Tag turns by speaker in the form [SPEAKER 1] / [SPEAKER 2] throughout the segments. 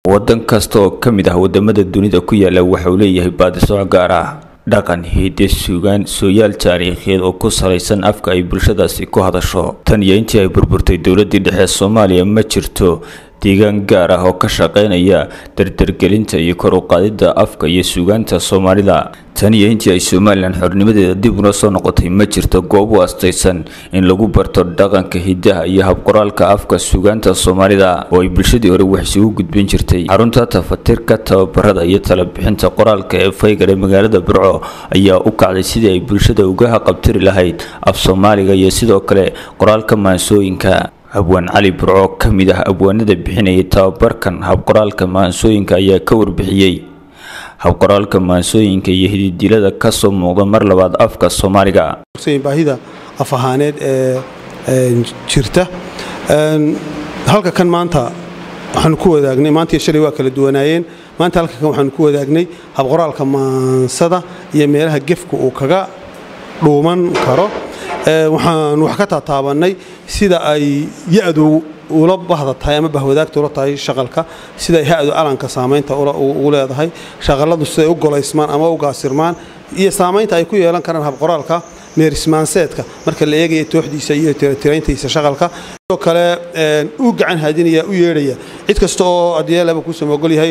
[SPEAKER 1] waddan kasta oo ka mid ah wadamada dunida ku yaala waxa uu leeyahay baadisooc gaar ah dhaqan hidde sugaan sooyaal taariikheed oo ku salaysan afka ay bulshadaasi ku hadasho tan iyo intii ay burburtay dowladii dhexe soomaaliya ma jirto deegaan gaar ah oo ka shaqeynaya dardargelinta iyo kor u qaadidda afka iyo suugaanta soomaalida tan iyo intii ay somalilan xornimadeeda dib una soo noqotay ma jirto goob u astaysan in lagu barto dhaqanka hiddaha iyo habqoraalka afka suugaanta soomaalida oo ay bulshadii hore wax isugu gudbin jirtay xarunta tafatirka tababarada iyo talabixinta qoraalka ee faygar ee magaalada burco ayaa u kacday sidii ay bulshada uga haqabtiri lahayd af soomaaliga iyo sidoo kale qoraalka maansooyinka abwaan cali burco ka mid ah abwaanada bixinayay tababarkan habqoraalka maansooyinka ayaa ka warbixiyey habqoraalka maansooyinka iyo hididilada kasoo muuqda mar labaad afka soomaaliga
[SPEAKER 2] baahida af ahaaneed ee jirta halka kan maanta waxaanu ku wadaagnay maantii shalay waa kala duwanaayeen maanta halka kan waxaanu ku wadaagnay habqoraalka maansada iyo meelaha gefka uu kaga dhuuman karo waxaan wax ka taataabannay sida ay ya-du ula bahda tahay ama bahwadaagta ula tahay shaqalka siday ha-du alanka saamaynta ugu leedahay shaqalladu siday u golaysmaan ama u gaasirmaan iyo saamaynta ay ku yeelan karaan habqoraalka meerismaanseedka marka la eegaya tooxdiisa iyo tirayntiisa shaqalka sidoo kale u gacan haadinaya u yeedhaya cid kasta oo adyeelaba kuusama ogol yahay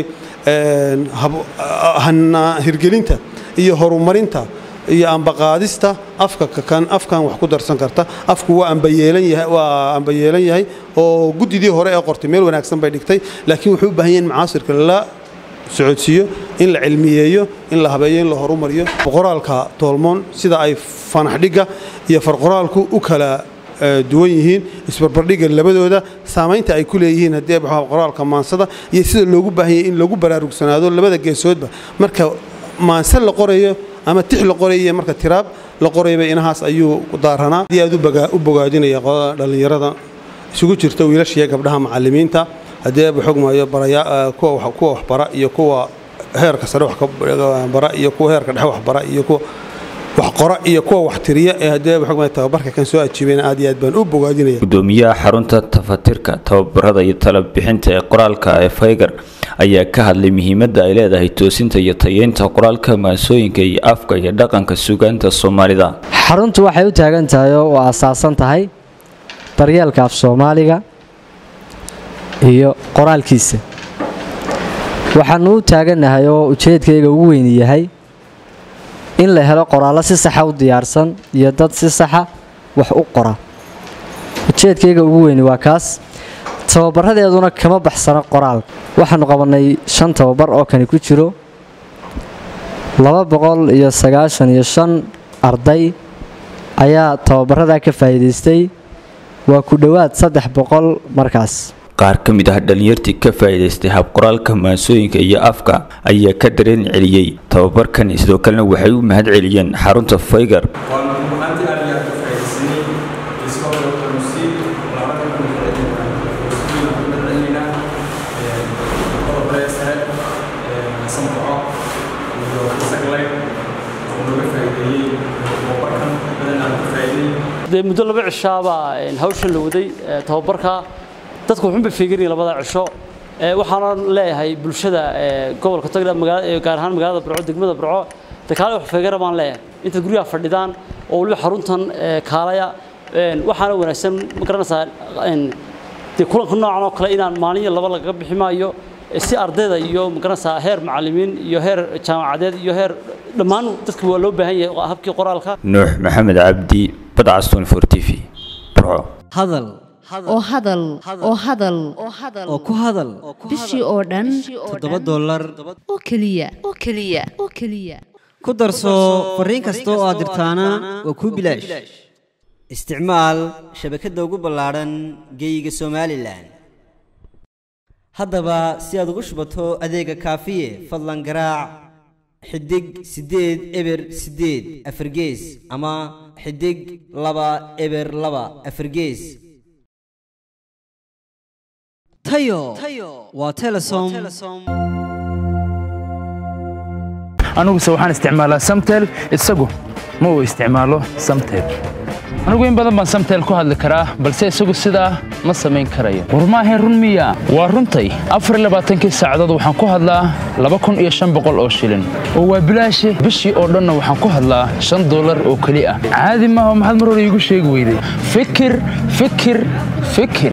[SPEAKER 2] hirgelinta iyo horumarinta iyo ambaqaadista afka kan afkan wax ku darsan karta afku waa ambayeelan yahay oo guddidii hore ee qortay meel wanaagsan bay dhigtay laakiin wuxuu u baahan yahay in macaasirka la socodsiiyo in la cilmiyeeyo in la habeeyo in la horumariyo qoraalka toolmoon sida ay fanaxdhigga iyo farqoraalku u kala duwan yihiin isbarbardhigga labadooda saamaynta ay ku leeyihiin haddii qoraalka maansada iyo sida loogu baahan yahay in lagu baraarugsanaado labada geesoodba marka maanse la qorayo ama tix la qoraya marka tiraab la qorayba inahaas ayuu daaranaa aad aad u bogaadinaya dhallinyarada isugu jirta wiilashiiyo gabdhaha macallimiinta haddii xogmayo kuwa waxbara iyo kuwa heerka sare waxbara iyo kuwa heerka dhexe waxbara iyo kuwa wax qora iyo kuwa wax tiriya ee haddii xogmayo tababarka kan soo ajiibeen aad iyo aad baan u bogaadinaya
[SPEAKER 1] gudoomiyaha xarunta tafatirka tababarada iyo talabixinta ee qoraalka ee faygar ayaa ka hadlay muhiimadda ay leedahay toosinta iyo tayeynta qoraalka maansooyinka iyo afka iyo dhaqanka sugaanta soomaalida
[SPEAKER 3] xaruntu waxay u taagan tahay oo u asaasan tahay daryeelka af soomaaliga iyo qoraalkiisa waxaanu u taagannahay oo ujeedkayga ugu weyni yahay in la helo qoraallo si saxa u diyaarsan iyo dad si saxa wax u qora ujeedkayga ugu weyni waa kaas tababaradeeduna kama baxsano qoraal waxaanu qabannay shan tababar oo kani ku jiro laba boqol iyo sagaashan iyo shan arday ayaa tababaradaa ka faa'iidaystay waa ku dhowaad saddex boqol markaas
[SPEAKER 1] qaar ka mid ah dhallinyartii ka faa'iidaystay habqoraalka maansooyinka iyo afka ayaa ka dareen celiyey tababarkan sidoo kalena waxay u mahad celiyeen xarunta faygar
[SPEAKER 4] dee muddo laba cishaabaa hawshan la waday tababarka dadku wuxuunbay feeganyihin labada cisho waxaana leeyahay bulshada gobolka tagdha gaar ahaan magaalada burco degmada burco de kaale wax feegara baan leeyahay intaad guryaha fadhidaan oo weliba xaruntan kaalaya waxaana wanaagsan ma garanaysaa dee kulanka noocan oo kale inaan maalin iyo laba lagaga bixi maayo si ardayda iyo magaranaysaa heer macallimiin iyo heer jaamacadeed iyo heer dhammaan dadka waa loo baahan yahay habkii qoraalka
[SPEAKER 1] nuux maxamed cabdi badcaston for t v burco
[SPEAKER 5] hadal
[SPEAKER 6] oo hadal oo hadal
[SPEAKER 5] oo ku hadal
[SPEAKER 6] bishii oo dhan
[SPEAKER 5] toddoba dollar
[SPEAKER 6] oo keliya oo keliya oo keliya
[SPEAKER 5] ku darso fariin kasta oo aad dirtaana waa kuu bilaash isticmaal shabakadda ugu ballaadhan geeyiga somalilan haddaba si aad ugu shubato adeega kaafiye fadlan garaac xidig siddeed eber siddeed afargees ama xidig laba eber laba afargees tayo waa telesom
[SPEAKER 7] aniguse waxaan isticmaalaa samtel isagu ma uu isticmaalo samtel anigu in badan baan samtel ku hadli karaa balse isagu sidaa ma samayn karayo war maahayn run miya waa runtay afarlabaaatankii saacadood waxaan ku hadlaa laba kun iyo shan boqol oo shilin oo waa bilaashe bishii oo dhanna waxaan ku hadlaa shan dollar oo keli ah caadi maaha maxaad mar hore iigu sheegi weyday fikir fikir fikir